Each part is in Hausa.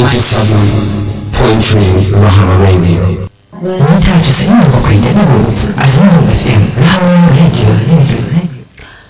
97.3 Rahama Radio. mita casa'in da bakwai da digo a zangon fm rahama radio radio radio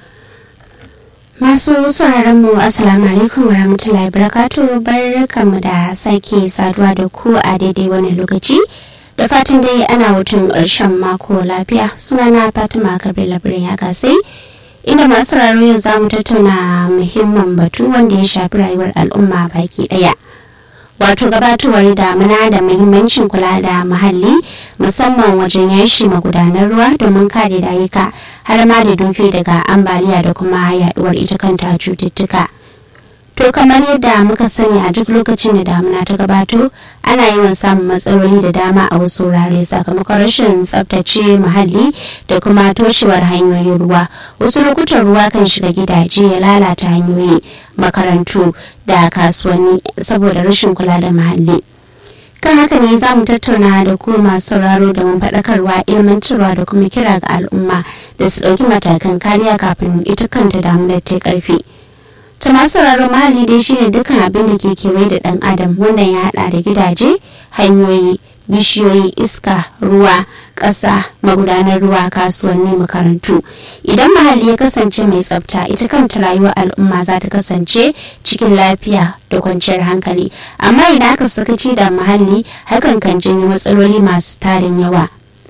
Masu sauraron mu Assalamu alaikum wa rahmatullahi barakatuh barkamu da sake saduwa da ku a daidai wani lokaci da fatan dai ana hutun ƙarshen mako lafiya sunana Fatima Kabir Labirin ya kasai inda masu sauraro yau za mu tattauna muhimman batu wanda ya shafi rayuwar al'umma baki ɗaya. wato gabatowar damuna da muhimmancin kula da muhalli musamman wajen yashi magudanar ruwa domin kare dayuka har ma da duki daga ambaliya da kuma yaduwar ita kanta cututtuka to kamar yadda muka sani a duk lokacin da damuna ta gabato ana yawan samun matsaloli da dama a wasu wurare sakamakon rashin tsabtace muhalli da kuma toshewar hanyoyin ruwa wasu lokutan ruwa kan shiga gidaje ya lalata hanyoyi makarantu da kasuwanni saboda rashin kula da muhalli kan haka ne za mu tattauna da ku masu sauraro da mun faɗakarwa ilmantarwa da kuma kira ga al'umma da su ɗauki matakan kariya kafin ita kanta damunar ta ƙarfi. ta masu sauraron muhalli dai shine dukkan abin da ke kewaye da ɗan adam wannan ya haɗa da gidaje hanyoyi bishiyoyi iska ruwa ƙasa magudanar ruwa kasuwanni makarantu idan muhalli ya kasance mai tsafta ita kanta rayuwar al'umma za ta kasance cikin lafiya da kwanciyar hankali amma idan aka sakaci da muhalli hakan kan janyo matsaloli masu tarin yawa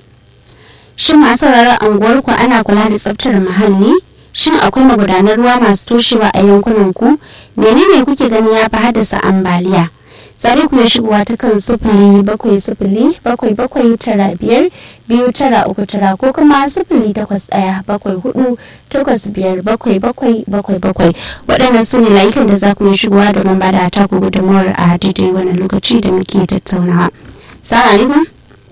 shin masu sauraron anguwarku ana kula da tsaftar muhalli shin akwai magudanar ruwa masu toshewa a yankunan ku menene kuke gani ya fi haddasa ambaliya tsare ku ya shigowa ta kan sifili bakwai sifili bakwai bakwai tara biyar biyu tara uku tara ko kuma sifili takwas ɗaya bakwai hudu takwas biyar bakwai bakwai bakwai bakwai waɗannan su ne layukan da za ku yi shigowa domin ba da taku gudunmawar a daidai wani lokaci da muke tattaunawa. Salamu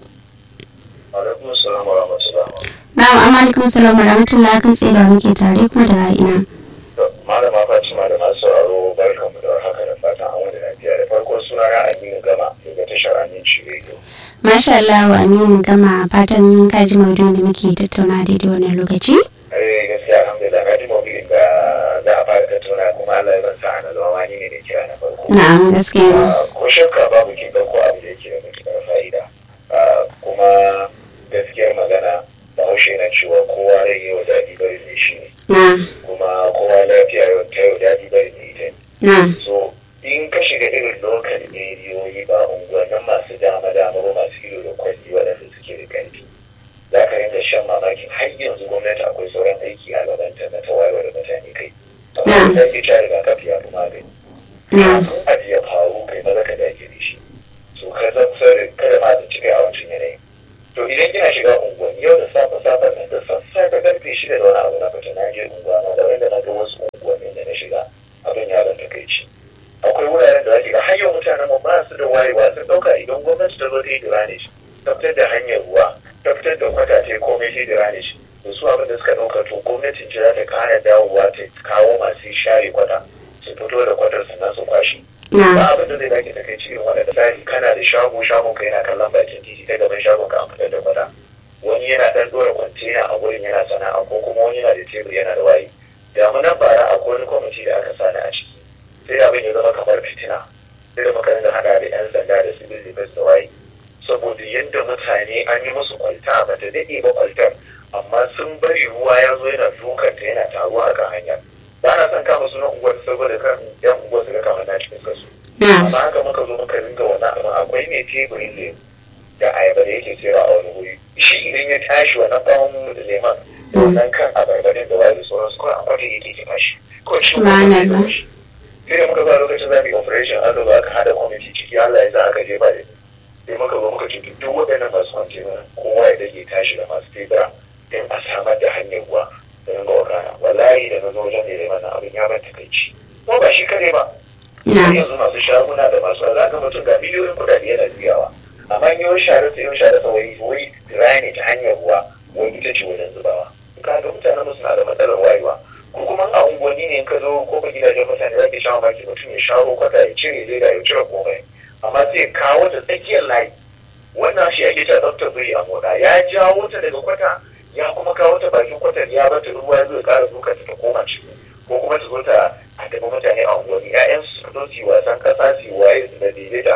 alaikum. alaikum salam wa rahmatullah Na'am, amma alaikum salam wa rahmatullah kan tsaye da muke tare kuma daga ina. malama fatima da masu sauraro barkanmu da haka da fatan an wani lafiya da farko suna na aminu gama daga tashar aminci radio Masha Allah wa Aminu gama fatan kaji maudu'in da muke tattauna daidai wannan lokaci. eh gaskiya alhamdulillah na ji maudu'in da za a fara tattauna kuma Allah ya ban sa'a na zama wani ne da kira na farko Na'am gaskiya ne. Ah, ko shakka babu kin ɗauko abu da yake da matuƙar fa'ida Ah, kuma gaskiyar magana bahaushe na cewa kowa rai yau daɗi bari ne shi ne Na, kuma kowa lafiya yau ta yau daɗi bari ne ita ne na, so in ka shiga irin lokal rediyoyi ba unguwannin masu dama dama ba masu ido da kwalli waɗanda suke da ƙarfi za ka rinka shan mamakin har yanzu gwamnati akwai sauran aiki a gabanta na ta wayar da mutane kai amma da ke ta rigakafi ya fi magani na, kafin abu ya faru kai maza ka dage da shi so ka zan sirri kada ma da cika a wancan yanayin to idan kina shiga unguwanni yau da safe safe nan da sassafe karfe shida da wani abu na fita na je unguwa na da wanda na ga wasu unguwanni da na shiga abin ya ban takaici akwai wuraren da zaki ga har yau mutanen mu ba su da wayewa sun dauka idan gwamnati ta zo ta yi drainage ta fitar da hanyar ruwa ta fitar da kwata ta yi komai ta yi drainage da su abin da suka dauka to gwamnatin ce za ta kara dawowa ta kawo masu share kwata su fito da kwatar sannan su kwashi ba na, abin da zai baki ta kai cikin wani tsari kana da shago shagon ka yana kallon bakin titi ta gaban shagon ka an fitar da kwata wani yana dan dora kwantena a wurin yana sana'a ko kuma wani yana da tebur yana da wayi damunan bara akwai wani kwamiti da aka sani a ciki sai abin ya zama kamar fitina sai da muka rinka hada da yan sanda da civil defense da wayi saboda yadda mutane an yi musu kwalta ba ta daɗe ba kwaltar amma sun bari ruwa ya zo yana dukanta yana taruwa a kan hanya ba na son kama sunan unguwar saboda kan yan unguwar su ga kamar na cikin kasu na, amma haka muka zo muka ringa wannan abin akwai mai teburin lemu da ayaba da yake sayarwa a wani wuri shi idan ya tashi wannan bawon leman da wannan kan abarbarin da wani sauransu kawai a kwata yake kima shi kawai shi kuma zai Subhanallah. kawo shi sai da muka ba lokacin za mu yi operation aka zo aka hada kwamiti ciki Allah ya sa aka jefa da ni sai muka zo muka ce duk waɗannan masu kwantena kowa ya dage tashi da masu tebura don a samar da hanyar ruwa da ringa wakana wallahi da na zo wajen da leman nan abin ya ban takaici ko ba shi kare ba har na, yanzu masu shaguna da masu alaka mutum ga miliyoyin kudade yana juyawa amma yau share ta yau share ta wai wai rani ta hanyar ruwa wai ita ce wajen zubawa ka ga mutanen mu suna da matsalar wayewa ko kuma a unguwanni ne in ka zo ko ba gidajen mutane za ki sha mamaki mutum ya sharo kwata ya cire leda ya cire komai amma sai ya kawo ta tsakiyar layi wannan shi ake ta tsaftar biri a moda ya jawo ta daga kwata ya kuma kawo ta bakin kwatar ya bata ruwa ya zo ya kara duka ta koma ciki ko kuma ta zo ta a tafi mutane a unguwanni ƴaƴan su zo su yi wasan kasa su yi waye su da daidai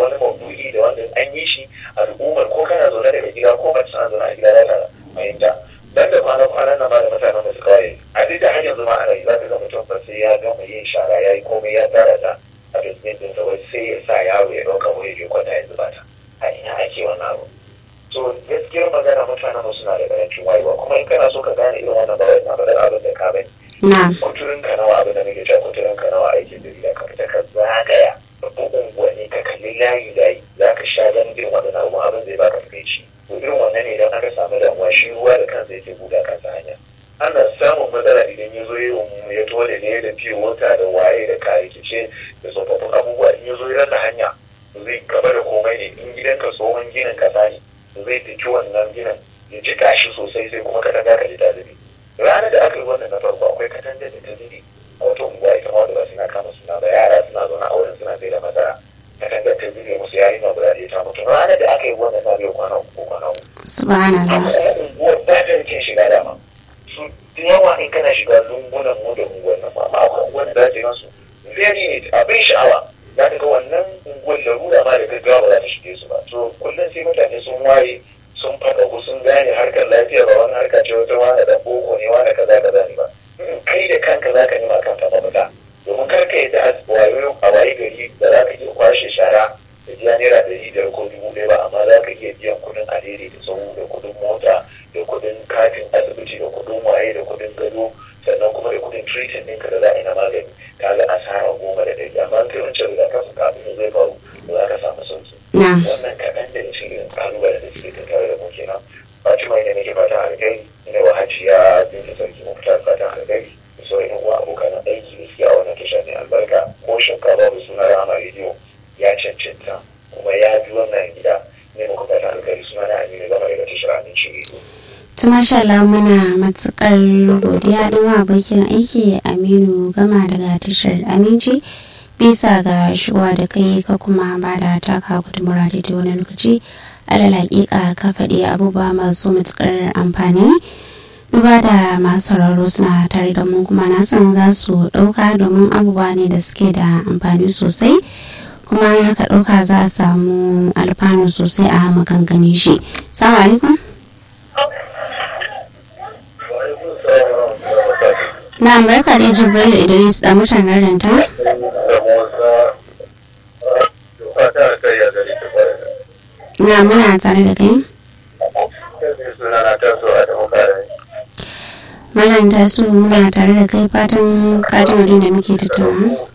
wani maudu'i da wanda an yi shi al'ummar ko kana zaune daga gida ko mace tana zaune a gida za ta fahimta dan da kwana kwanan nan ba da mutanen da suka waye a duk da har yanzu ma ana yi za ka ga mutum ba sai ya gama yin shara ya yi komai ya tara ta a dustbin din sa wai sai ya sa yaro ya ɗauka wai ya kwata ya zuba ta a ina ake wannan abu to gaskiyar magana mutanen mu suna da karancin wayewa kuma in kana so ka gane irin wannan ba wai na faɗar abin da ka bani na kuturin ka nawa abin da nake cewa kuturin ka nawa aikin jarida ka fita ka zagaya babban unguwanni ka kalli layi layi za ka sha ganin irin wannan abu abin zai baka takaici to irin wannan ne idan aka samu damuwa shi ruwa da kansa yake buɗa kansa hanya ana samun matsala idan ya zo ya to da ne da fiye wata da waye da kayayyace da tsofaffin abubuwa in ya zo ya rasa hanya zai gaba da komai ne in gidanka tsohon ginin kasa ne zai fiki wannan ginin ya ji kashi sosai sai kuma katanga ka ji ta zubi ranar da aka yi wannan na farko akwai katangar da ta zubi a wata unguwa ita ma wanda ba suna kama suna ba yara suna zaune a wurin suna sai da masara katangar ta zubi musu yayi ma guda ɗaya ta mutu ranar da aka yi wannan na biyu kwana uku ko kwana uku subhanallah unguwar ba ta rikin shiga dama su da yawa in kana shiga lungunan mu da unguwar nan ma akwai unguwar da za ta yi masu very ne abin sha'awa za ka ga wannan unguwar larura ma da gaggawa ba za ta shige su ba to kullum sai mutane sun waye sun faɗa ko sun gane harkar lafiya ba wani harka ce wata wani da boko ne wani kaza kaza ne ba kai da kanka za ka nema kanka mafita domin kar ka yi da wayo a waye gari da za ka iya kwashe shara da biya naira ɗari biyar ko dubu ɗaya ba amma za ka iya biyan kuɗin alheri da sau da kuɗin mota da kuɗin katin asibiti da kuɗin waye da kuɗin gado sannan kuma da kuɗin treatment ɗinka da za a yi na magani ka ga asara goma da ɗari amma kai wancan rigakafin kafin zai faru za ka samu sauki na wannan kaɗan da cikin irin ƙalubalen da suke tattare da mu kenan fatima ina nake fatan alkai ina wa hajiya binta sarki mu fitar fatan alkai da sauran yan uwa abokan aiki da suke a wannan tasha ne albarka ko shakka babu suna rama rediyo ya cancanta kuma ya bi wannan gida ne muku fatan alkai suna na aminu gama daga tashar aminci rediyo ta masha Allah muna matukar godiya don abokin aiki Aminu gama daga tashar Aminci bisa ga shuwa da kai ka kuma ba da taka gudunmura da wani lokaci alal hakika ka faɗi abubuwa masu matukar amfani duba da masu sauraro suna tare da mu kuma na san za su ɗauka domin abubuwa ne da suke da amfani sosai kuma ya ka ɗauka za a samu alfanu sosai a maganganin shi. Salamu alaikum. Na barka da Jibril Idris da mutanen ranta. Na muna tare da kai. Malam tasu muna tare da kai fatan kajin da muke tattauna.